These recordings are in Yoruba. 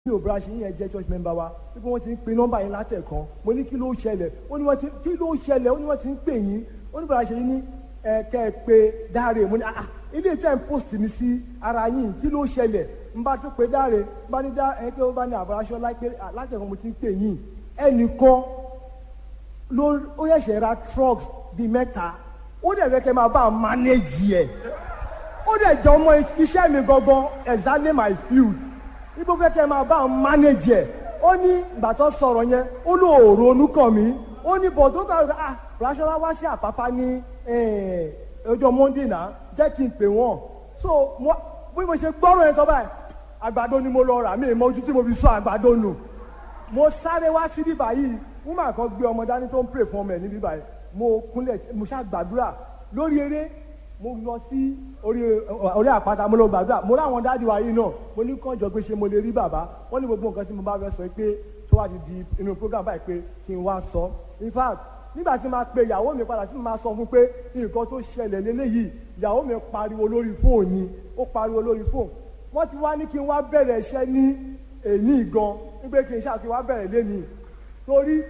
ní òbúra ṣe yẹn jẹ́ church member wa wípé wọ́n ti ń pe nọ́mbà yín látẹ̀kan mo ní kí ló ṣẹlẹ̀ ó ní wọ́n ti kí ló ṣẹlẹ̀ ó ní wọ́n ti ń pè yín ó ní bàbá ṣe yín ní ẹ kẹ́ ẹ pé dáre mo ní ah ilé tẹ́ ń post mi sí ara yín kí ló ṣẹlẹ̀ n bá tó pé dáre n bá ní dá ẹ pé ó bá ní àbúráṣọ látẹ̀kan mo ti ń pè yín ẹnìkan ló ó yẹ̀ṣẹ̀ ra trucks bíi mẹ́ta ó dẹ̀ fẹ́ kẹ́ máa bá a manage ẹ̀ ó dẹ̀ jẹ́ ọmọ iṣẹ́ mi gangan exactly my field ibo fẹ́ kẹ́ máa bá a manage ẹ̀ ó ní ìgbà tó sọ̀rọ̀ yẹn ó ló ronú kàn mí ó ní bọ̀ tó kàwé ah Fọláṣọlá wá sí Àpápá ní ọjọ́ Monday náà jẹ́ kí n pè wọ́n so bí mo ṣe gbọ́rọ̀ yẹn tó báyìí àgbàdo ni mo lọ rà mí ìmọ̀ ojú tí mo fi sọ àgbàdo nù mo sáré wá sí bíbá yìí woman kan gbé ọmọ dání tó ń pray fún ọmọ ẹ̀ ní bíbá yìí mo kúnlẹ̀ mo ṣá gbàdúrà lórí eré mo lọ sí orí orí àpáta mo lọ gbàdúrà mo láwọn dáàdi wa yìí náà mo ní kànjọ pé ṣé mo lè rí bàbá wọ́n ní gbogbo nǹkan tí mo bá fẹ́ sọ pé tó wá ti di inú program báyìí pé kí n wá sọ in fact nígbà tí máa pe ìyàwó mi padà tí mo máa sọ fún pé nǹkan tó ṣẹlẹ̀ lélẹ́yìí ìyàwó mi pariwo lórí fóònù ni ó pariwo lórí fóònù wọ́n ti wá ní kí n wá bẹ̀rẹ̀ iṣẹ́ ní èyí gan wípé kí n ṣáà kí n wá bẹ̀rẹ̀ lénìí torí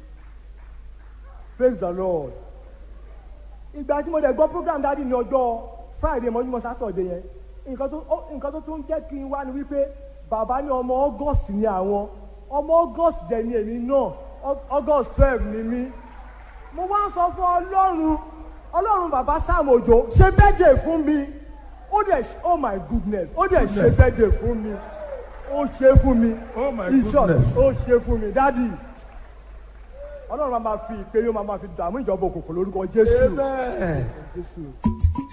praise the lord ìgbà tí mo dẹ̀ gbọ́ program dáàdi ní ọjọ́ friday mọ́júmọ́ saturday yẹn nǹkan tó nǹkan tó tún jẹ́ kí n wá ni wípé bàbá ní ọmọ august ni àwọn ọmọ august jẹ́ ni èmi náà august twelve ni mí mo wá ń sọ fún ọlọ́run ọlọ́run bàbá sam òjò ṣe birthday fún mi ó dẹ̀ oh my goodness ó dẹ̀ ṣe birthday fún mi ó ṣe fún mi Oh my In short, goodness. ó ṣe fún mi dáàdi ọlọ́run máa ma fi ìpè yóò máa ma fi dààmú ìjọba òkùnkùn lórúkọ jésù Amen. jésù.